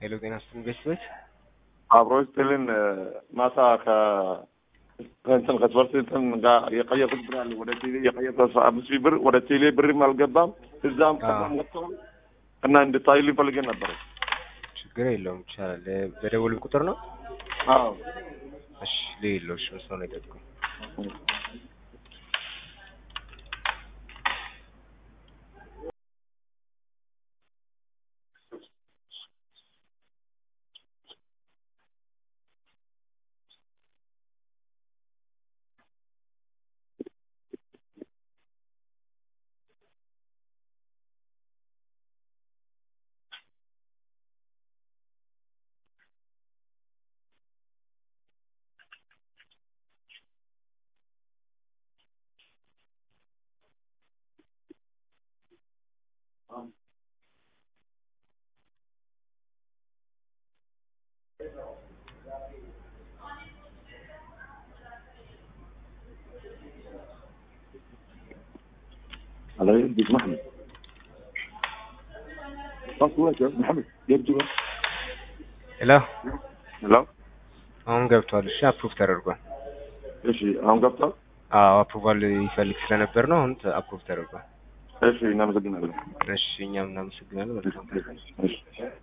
ሄሎ ጤና ይስጥልኝ ቤተሰቦች አብሮ ስጥልን ማታ ከእንትን ከስፖርት እንትን ጋር የቀየርኩት ብር አለ ወደ ቴሌ የቀየርኩት አስራ አምስት ሺህ ብር ወደ ቴሌ ብርም አልገባም እዛም መጥተዋል እና እንድታይልኝ ፈልጌ ነበረ። ችግር የለውም ይቻላል። በደወሉን ቁጥር ነው። አዎ እሺ ሌሎች መስሎ ነው የጠጥኩ على يد محمد خلاص يا محمد يبدو ሄሎ ሄሎ አሁን ገብቷል። እሺ አፕሩቭ ተደርጓል። እሺ አሁን ገብቷል አዎ አፕሩቫል ይፈልግ ስለነበር ነው። አሁን አፕሩቭ ተደርጓል። እሺ እናመሰግናለን እሺ እኛም እናመሰግናለን። መልካም እሺ